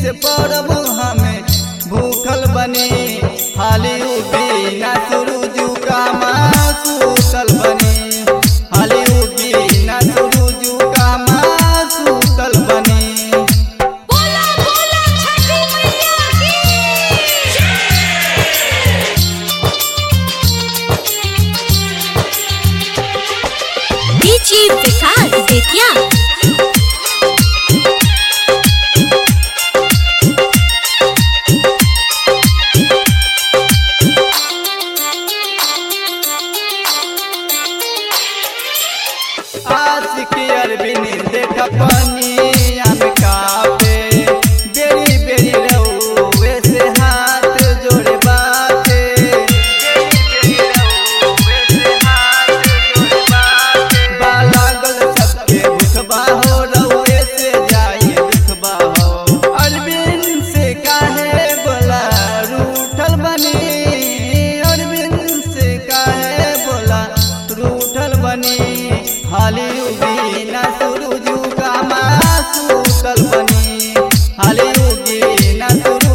से पड़ब हमें भूखल बनी हाली उगी ना सुरुजू का सूतल बनी हाली उगी ना सुरुजू का सूतल बनी बोला बोला छठी मैया की डीजी विकास बेतिया आशिकी अरबिनी देख पनिया में कापे बेरी बेरी रहुए से हाथ जोड़े बाते बेरी बेरी रहुए से हाथ जोड़े बाते बालागल सबके भुखबा हो रहुए से जाई भुखबा हो अरबिन से काहे बोला रूठल बनी अरबिन से काहे बोला रूठल बनी हाली उगी ना सुरुजू का सूतल बनी हाली उगी ना सुरु